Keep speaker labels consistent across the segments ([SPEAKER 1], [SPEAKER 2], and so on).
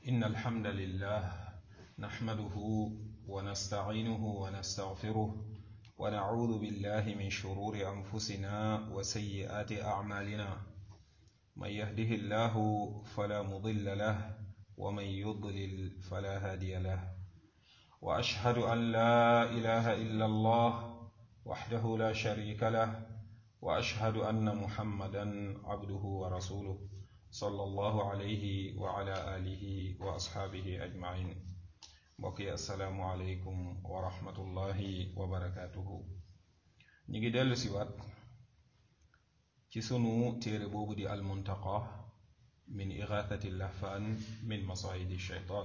[SPEAKER 1] إن الحمد لله نحمده ونستعينه ونستغفره ونعوذ بالله من شرور أنفسنا وسيئات أعمالنا من يهده الله فلا مضل له ومن يضلل فلا هادي له وأشهد أن لا إله إلا الله وحده لا شريك له وأشهد أن محمدا عبده ورسوله صلى الله عليه وعلى آله وأصحابه أجمعين mbokki asalaamualeykum wa rahmatullahi wa barakaatuhu ñu ngi dellu si waat ci sunu téere boobu di almuntaqa min igathati lahfaan min masayidi shaytaan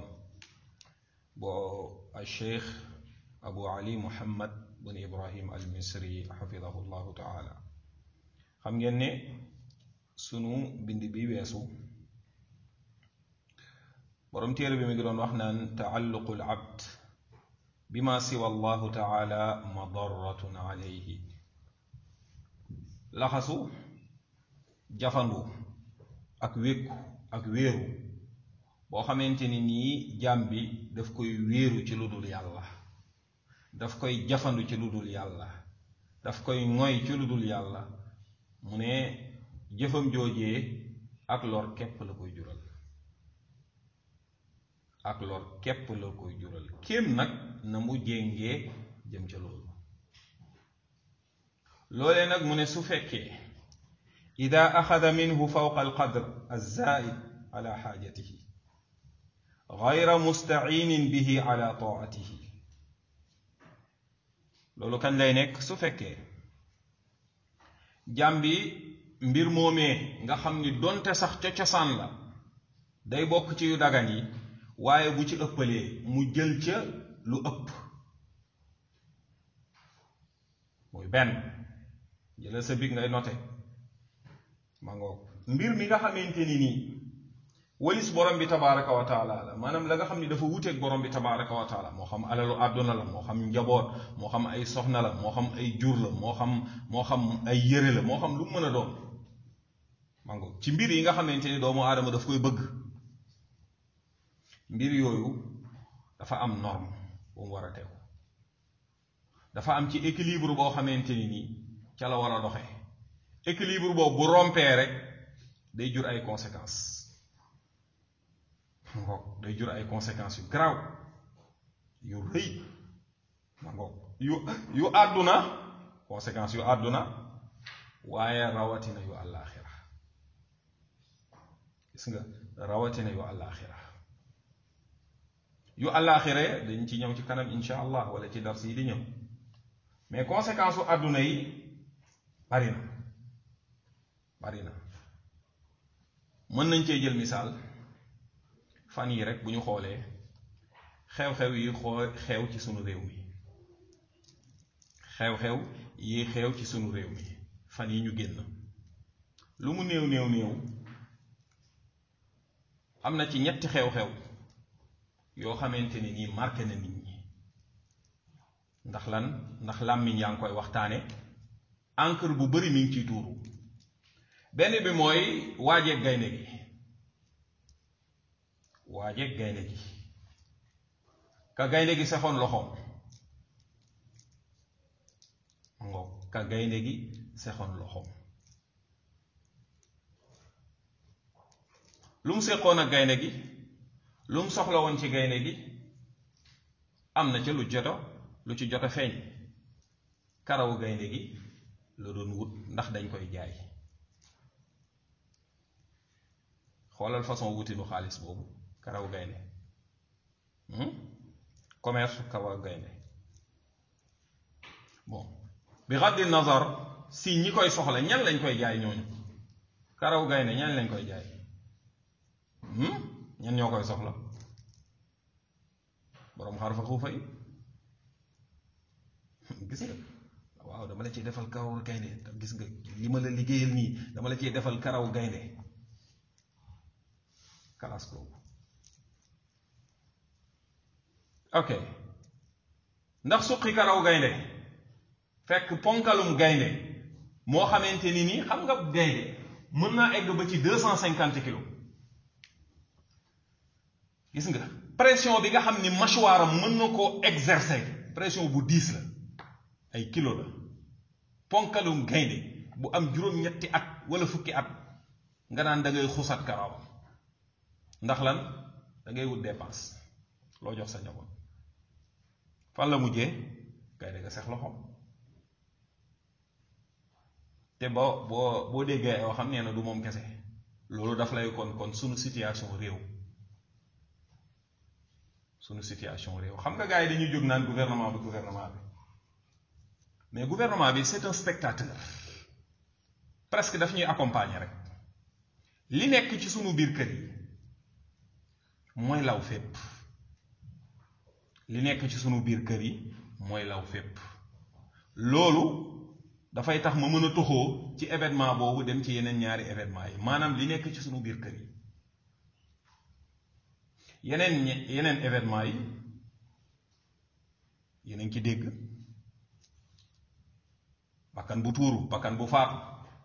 [SPEAKER 1] boo alcheikh abu ali muhammad bun ibrahim al misri xafidahu llahu taala xam ngeen ne sunu bind bi weesu borom téere bi mi ngi doon wax naan taalluqu l abd bima siwa allahu taala madaratun alayhi laxasu jafandu ak wékku ak wéeru boo xamante ni nii jaam bi daf koy wéeru ci lu dul yàlla daf koy jafandu ci lu dul yàlla daf koy ngoy ci lu dul yàlla mu ne jëfam joojee ak lor képp la koy jural ak lor képp la koy jural kéem nag na mu jéngee jëm ca loolu loolee nag mu ne su fekkee ida axada minhu fawqa alqadr alzaid ala xaajatihi gayra mustaciinin bihi ala taatihi loolu kañ lay nekk su fekkee jàm bi mbir moomee nga xam ni donte sax ca cosaan la day bokk ci yu dagan yi waaye bu ci ëppalee mu jël ca lu ëpp muy benn jëlal sa big ngay note ma ngoog mbir mi nga xamante ni nii walis borom bi tabaraka wa taala la maanaam la nga xam ni dafa wuteeg borom bi tabaraka wa taala moo xam alalu àdduna la moo xam njaboot moo xam ay soxna la moo xam ay jur la moo xam moo xam ay yëre la moo xam lu mu mën a doon ma ngoog ci mbir yi nga xamante ni doomu aadama daf koy bëgg mbir yooyu dafa am norme bu mu war a tegu dafa am ci équilibre boo xamante ni nii ca la war a doxe équilibre boobu bu rompee rek day jur ay conséquences ngoog day jur ay conséquences yu garaaw yu rëy ma ngoog yu yu àdduna conséquences yu àdduna waaye rawatina yu àllaaxira gis nga rawatina yu àllaaxira yu àllaaxira dañ ci ñëw ci kanam insha allah wala ci dars yi di ñëw mais conséquence su àdduna yi bari na bari na mën nañ cee jël misaal fan yi rek bu ñu xoolee xew-xew yi xoo xew ci sunu réew mi xew-xew yi xew ci sunu réew mi fan yi ñu génn lu mu néew néew néew am na ci ñetti xew-xew yoo xamante ni nii marqué na nit ñi ndax lan ndax làmmiñ yaa ngi koy waxtaane encre bu bari mi ngi ciy tuuru benn bi mooy waajeeg gaynde gi waajeeg gaynde gi ka gaynde gi sexoon loxoom ngoog ka gaynde gi sexoon loxoom lu mu seqoon ak gaynde gi lu mu soxla woon ci gaynde gi am na ca lu joto lu ci joto feeñ karawu gaynde gi la doon wut ndax dañ koy jaay xoolal façon wutinu xaalis boobu karawu gaynde commerce karawu gaynde bon bi xaddi nazar si ñi koy soxla ñan lañ koy jaay ñooñu karawu gaynde ñan lañ koy jaay ñan ñoo koy soxla boroom xar fa xuufa yi gis nga waaw dama la ciy defal karaw gaynde gis nga li ma la liggéeyal nii dama la ciy defal karaw gaynde kalaas boobu ok ndax suqi karaw gaynde fekk ponkalum gaynde moo xamante ni nii xam nga gaynde mën naa egg ba ci deux cent cinquante kilos gis nga pression bi nga xam ni mâchoire am mën na koo exercer pression bu diis la ay kilo la ponkalum gaynde bu am juróom-ñetti at wala fukki at nga naan da ngay xusat karawam ndax lan da ngay wut dépense loo jox sa njaboot fan la mujjee gaynde nga sex loxoom te boo boo boo déggee yoo xam nee na du moom kese loolu daf lay kon kon sunu situation réew sunu situation réew xam nga gars yi dañuy jóg naan gouvernement bi gouvernement bi mais gouvernement bi c'est un spectateur presque daf ñuy accompagner rek li nekk ci sunu biir kër yi mooy law fépp li nekk ci sunu biir kër yi mooy law fépp loolu dafay tax ma mën a toxoo ci événement boobu dem ci yeneen ñaari événement yi maanaam li nekk ci sunu biir kër yi yeneen yeneen événement yi yeneen ci dégg bakkan bu tuuru bakkan bu faatu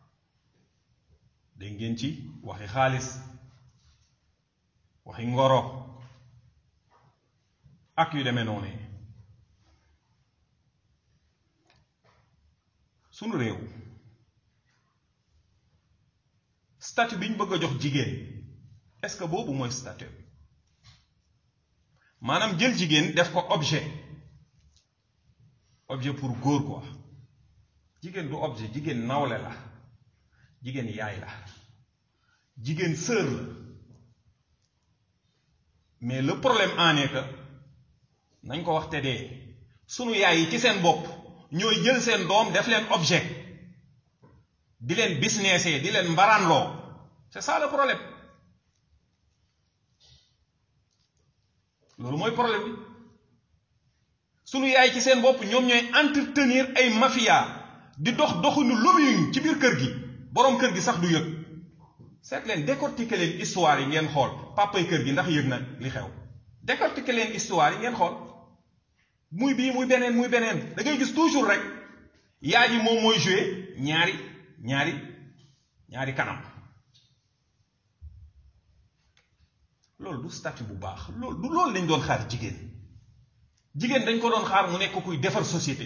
[SPEAKER 1] dégg ngeen ci waxi xaalis waxi ngoro ak yu demee noonu sunu réew statut bi ñu bëgg a jox jigéen est-ce que boobu mooy statut maanaam jël jigéen def ko objet objet pour góor quoi jigéen du objet jigéen nawle la jigéen yaay la jigéen sœur la mais le problème en est que nañ ko wax te dee sunu yaay yi ci seen bopp ñooy jël seen doom def leen objet di leen businessé di leen mbaraanloo c'est ça le problème loolu mooy problème bi sunu yaay ci seen bopp ñoom ñooy entretenir ay mafia di dox doxinu lobbying ci biir kër gi boroom kër gi sax du yëg seet leen décortiquer leen histoire yi ngeen xool papay kër gi ndax yëg na li xew décortiquer leen histoire yi ngeen xool muy bii muy beneen muy beneen da ngay gis toujours rek yaay ji moom mooy jouer ñaari ñaari ñaari kanam loolu du statut bu baax loolu du loolu lañ doon xaar jigéen jigéen dañ ko doon xaar mu nekk kuy defar société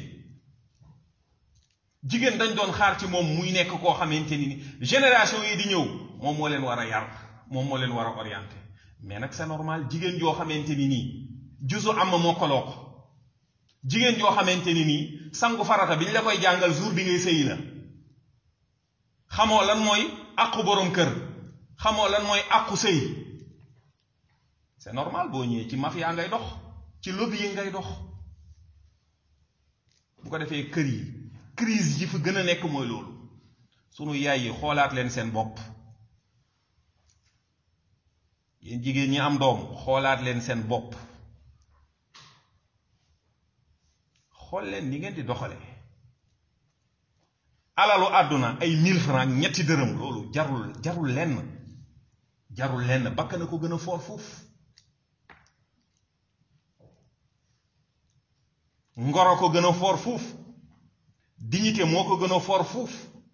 [SPEAKER 1] jigéen dañ doon xaar ci moom muy nekk koo xamante ni génération yi di ñëw moom moo leen war a yar moom moo leen war a orienté mais nag c'est normal jigéen joo xamante ni nii jusu am moo koloo ko jigéen joo xamante ni nii sangu farata bi ñu la koy jàngal jour bi ngay sëyi la xamoo lan mooy àqu boroom kër xamoo lan mooy àqu sëy c'est normal boo ñëwee ci mafia ngay dox ci lobby yi ngay dox bu ko defee kër yi crise yi fi gën a nekk mooy loolu sunu yaay yi xoolaat leen seen bopp yéen jigéen ñi am doom xoolaat leen seen bopp xool leen ni ngeen di doxale alalu àdduna ay mille francs ñetti dërëm loolu jarul jarul lenn jarul lenn bakk na ko gën a foor foofu ngoro ko gën a foor fuuf dignité moo ko gën a foor fuuf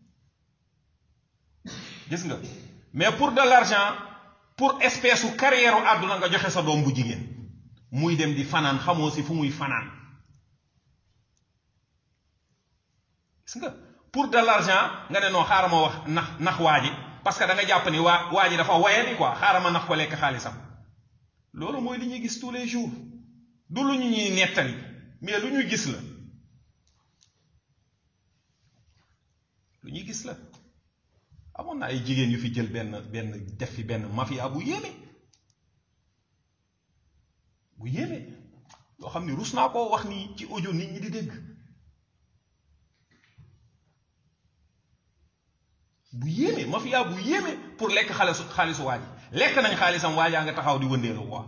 [SPEAKER 1] gis nga mais pour de l'argent pour espèce u carrière u àdduna nga joxe sa doom bu jigéen muy dem di fanaan xamoo si fu muy fanaan gis nga pour de l'argent nga ne non xaaral ma wax nax nax waa ji parce que da nga jàpp ni waa waa ji dafa waye ni quoi xaaral ma nax ko lekk xaalisam loolu mooy li ñuy gis tous les jours du lu ñu ñuy nettali mais lu ñuy gis la lu ñuy gis la amoon na ay jigéen yu fi jël benn benn def fi benn mafia bu yéeme bu yéeme loo xam ni rus naa koo wax nii ci audio nit ñi di dégg bu yéeme mafia bu yéeme pour lekk xaalisu xaalisu waa ji lekk nañ xaalisam waajaa nga taxaw di wëndeelu quoi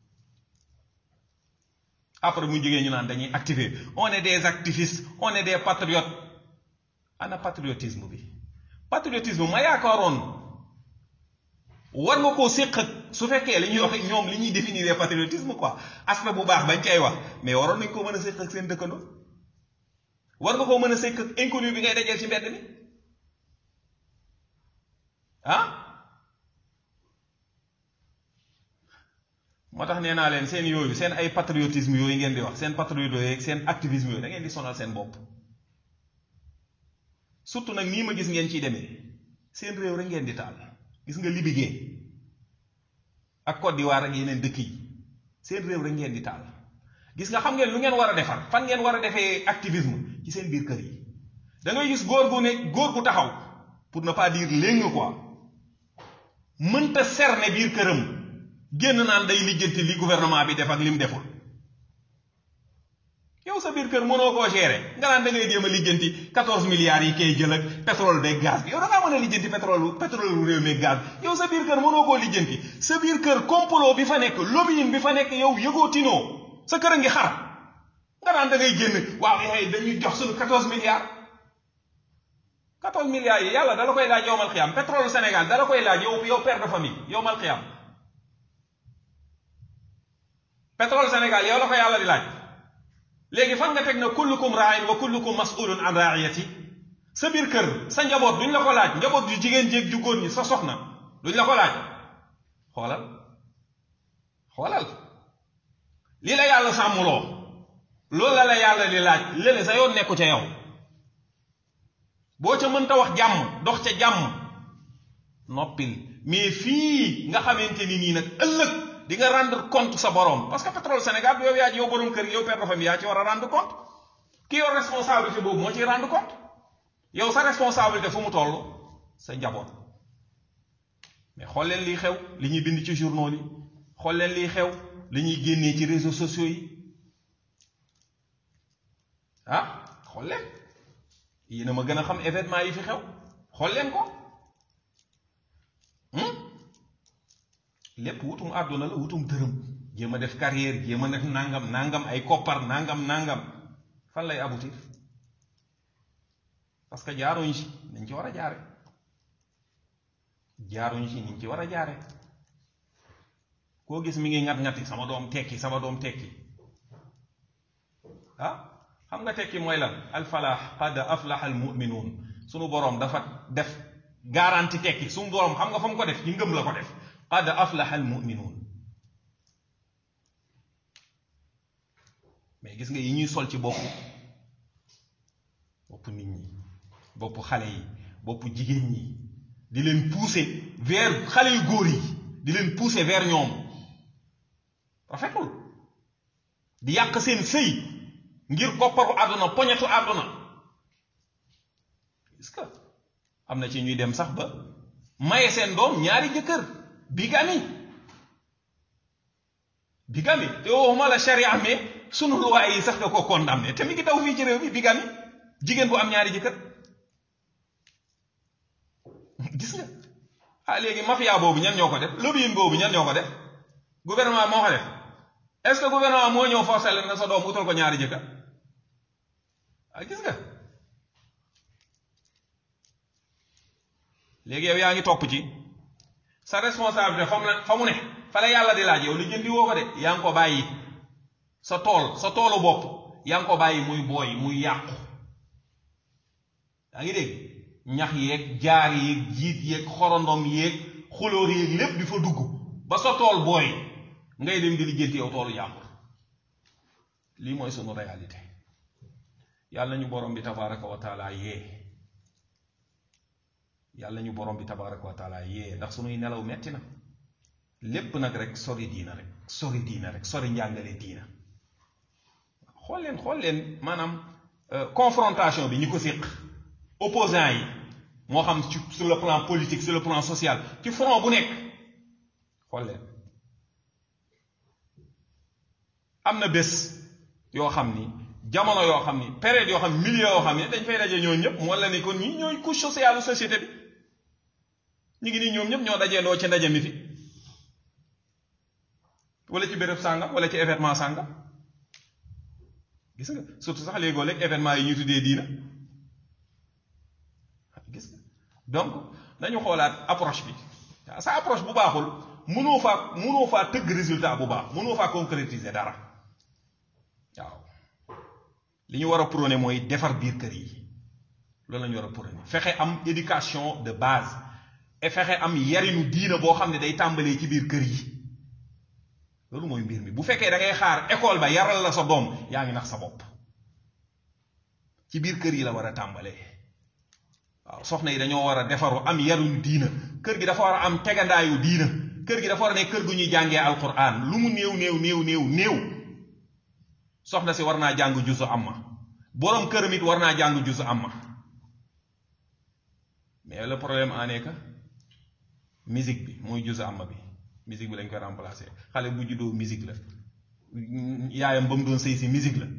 [SPEAKER 1] après mu jógee ñu naan dañuy activer on est des activistes on est des patriotes ana patriotisme bi patriotisme ma yaakaaroon war nga koo séq ak su fekkee li ñuy wax ñoom li ñuy définir patriotisme quoi aspect bu baax bañ cay wax mais waroon nañ koo mën a séq ak seen dëkkandoo war nga koo mën a séq ak inconnu bi ngay dajeel ci mbedd mi ah moo tax nee naa leen seen yooyu seen ay patriotisme yooyu ngeen di wax seen patriote yooyu seen activisme yooyu da ngeen di sonal seen bopp surtout nag nii ma gis ngeen ciy demee seen réew rek ngeen di taal gis nga Libye ak Côte d'Ivoire ak yeneen dëkk yi seen réew rek ngeen di taal gis nga xam ngeen lu ngeen war a defar fan ngeen war a defee activisme ci seen biir kër yi da ngay gis góor gu ne góor gu taxaw pour ne pas dire léegi quoi mënta cerner biir këram génn naan day lijjanti li gouvernement bi def ak lim deful yow sa biir kër mënoo koo gérer nga naan da ngay jéem a lijjanti 14 milliards yi kay jël ak pétrole beeg gaz bi yow da ngaa mën a lijjanti pétrole pétrole bu réew mi gaz yow sa biir kër mënoo koo lijjanti sa biir kër complot bi fa nekk lobbying bi fa nekk yow yëgoo tinoo sa kër a ngi xar nga naan da ngay génn waaw yaay dañuy jox suñu 14 milliards 14 milliards yi yàlla dala koy laaj yowmal xiyam pétrole Sénégal dala koy laaj yow yow père de famille yowmal xiyam pétrole Sénégal yow la ko yàlla di laaj léegi fan nga teg na kullukum raayin wa kullukum mas'ulun an raiyati sa biir kër sa njaboot duñ la ko laaj njaboot ju jigéen jéeg ju góor ñi sa soxna duñ la ko laaj xoolal xoolal lii la yàlla sàmmuloo loolu la la yàlla di laaj léeg sa yoon nekku ca yow boo ca mënta wax jàmm dox ca jàmm noppil mais fii nga xamante ni nii nag ëllëg di nga rendre compte sa borom parce que pétrole Sénégal yow yaa yow borom kër yow père de famille yaa ci war a rendre compte ki yor responsabilité boobu moo ciy rendre compte yow sa responsabilité fu mu toll sa njaboot mais xool leen liy xew li ñuy bind ci journaux yi xool leen liy xew li ñuy génnee ci réseaux sociaux yi ah xool leen yéen a ma gën a xam événement yi fi xew xool leen ko lépp wutum àdduna la wutum dërëm jéem a def carrière jéem a def nangam nangam ay koppar nangam nangam fan lay aboutir parce que jaaruñ ci niñ ci war a jaare jaaruñ ci niñ ci war a jaare koo gis mi ngi ngat-ngati sama doom tekki sama doom tekki ah xam nga tekki mooy lan alfalax qad aflaxa almuminuun sunu boroom dafa def garanti tekki sunu boroom xam nga fa mu ko def ci ngëm la ko def qad aflaxa almuminuun mais gis nga yi ñuy sol ci bopp bopp nit ñi bopp xale yi bopp jigéen ñi di leen pousser vers xale yu góor yi di leen pousser vers ñoom rafetul di yàq seen sëy ngir kopparu àdduna poñetu àdduna est-ce que am na ci ñuy dem sax ba maye seen doom ñaari jëkkër bigami bigami te waxuma la sharia mais sunu loi yi sax da ko condamné te mi ngi daw fii ci réew mi bigami jigéen bu am ñaari jëkkër gis nga ah léegi mafia boobu ñan ñoo ko def lobbying boobu ñan ñoo ko def gouvernement moo ko def est-ce que gouvernement moo ñëw forcé leen na sa doom utal ko ñaari jëkkër ah gis nga léegi yow yaa ngi topp ci sa responsabilité fa mu ne fa mu ne fa la yàlla di laaj yow li jëndi woo ko de yaa ngi ko bàyyi sa tool sa toolu bopp yaa ngi ko bàyyi muy booy muy yàqu yaa ngi dégg ñax yeeg jaar yeeg jiit yeeg xorondom yeeg xulóor yeeg lépp di fa dugg ba sa tool booy ngay dem di lijjanti yow toolu jàmbur lii mooy sunu réalité yàlla ñu borom bi tabaraka wa taala yee yàlla ñu borom bi tabaraka wa taala yee ndax sunuy nelaw metti na lépp nag rek sori diina rek sori diina rek sori njàngale diina xool leen xool leen maanaam confrontation bi ñi ko séq opposants yi moo xam ci sur le plan politique sur le plan social ci front bu nekk xool leen am na bés yoo xam ni jamono yoo xam ni période yoo xam milieu yoo xam ni dañ fay daje ñoo ñëpp moo la ni kon ñi ñooy couche sociale société bi ñu ngi nii ñoom ñëpp ñoo dajeendoo ci ndaje mi fi wala ci béréb sàngam wala ci événement sàngam gis nga surtout sax léegoo léeg événement yi ñuy tuddee diina gis nga donc nañu xoolaat approche bi waaw sa approche bu baaxul mënoo faa mënoo faa tëgg résultat bu baax mënoo faa concrétiser dara waaw li ñu war a prôné mooy defar biir kër yi loolu la ñu war a prôné fexe am éducation de base et fexe am yarinu diina boo xam ne day tàmbalee ci biir kër yi loolu mooy mbir mi bu fekkee da ngay xaar école ba yaral la sa doom yaa ngi nax sa bopp ci biir kër yi la war a tàmbalee waaw soxna yi dañoo war a defaru am yaruñu diina kër gi dafa war a am tegandaayu diina kër gi dafa war a nekk kër gu ñuy jàngee alquran lu mu néew néew néew néew néew soxna si war naa jàng jusu amma boroom këram it war naa jàng jusu amma mais le problème en est que musique bi mooy jusu amma bi musique bi lañ koy remplacer xale bu juddoo musique la yaayam ba mu doon sëy si musique la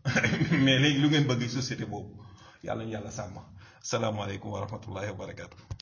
[SPEAKER 1] mais léegi lu ngeen bëgg société boobu yàlla ñu yàlla sàmm asalaamaaleykum wa rahmatullahi wa barakatu